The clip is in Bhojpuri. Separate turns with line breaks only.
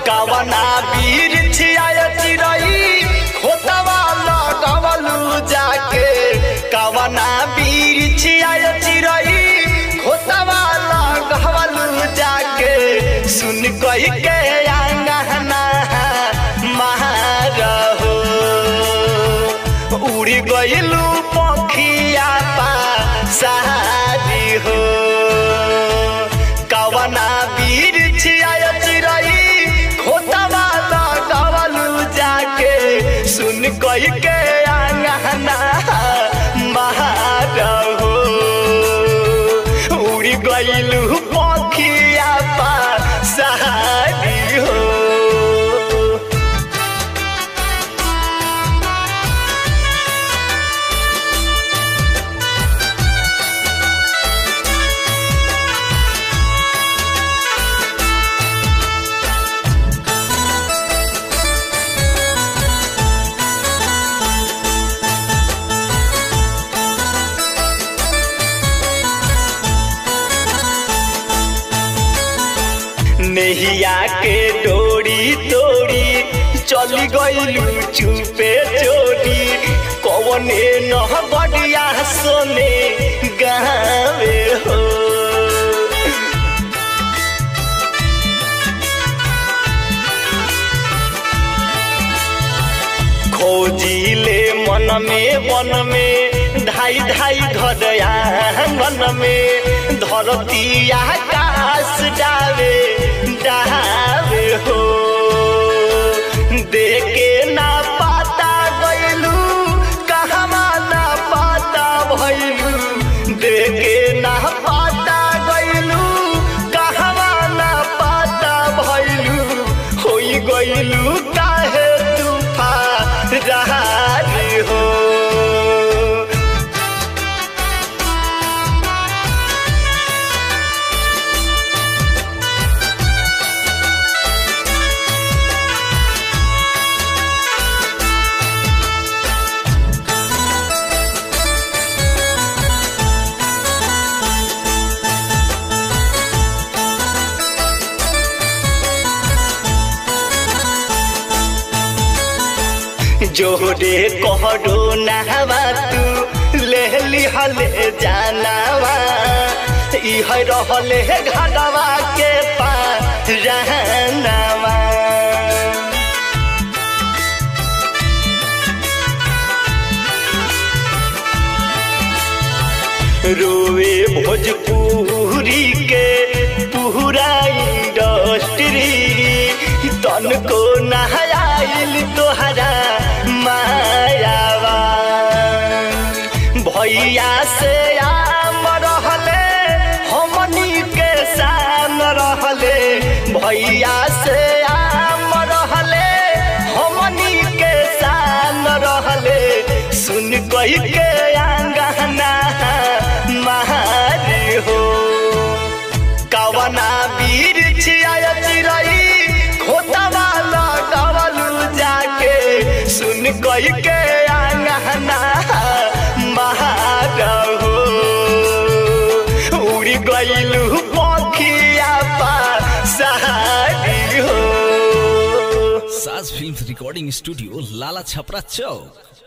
कवना वीर छियाय चिरई खोतवा लगवलू जाके कवना वीर छियाय चिरई खोतवा लगवलू जाके सुन कही के आंगना महारहो उड़ी गइलू पखिया पा सहारी हो कवना वीर छियाय चिरई खोतवा लगवलू जाके सुन कही के आंगना महारहो उड़ी गइलू पखिया पा सहारी हो नेहिया के डोरी तोड़ी चली गइलू चुपे चोरी कवने नह बडिया सोने गावे हो खोजिले मन में वन में ढाई ढाई धरया मन में धरती आकाश डावे डावे हो देखे ना पाता गइलू कहवा ना पाता भइलू देखे ना पाता गइलू कहवा ना पाता भइलू होई गइलू काहे तूफान रहारी हो जोरे कहडो नहवा तू लेहली हले जानावा इह रहले घाटवा के पास रहनावा रोवे भोजपुरी के पूरा इंडस्ट्री तन को नहाइल तोहरा मायावा भैया से आम रहले हमनी के शाम रहले भैया से आम रहले हमनी के शाम रहले सुन कही के आंगना महारी हो कवना वीर छियाय चिरई खोतवा लगवलू जाके सुन कही के आंगना महारहो उड़ी गइलू पखिया पा सहारी हो
Saaj film recording studio Lala Chhapra चौक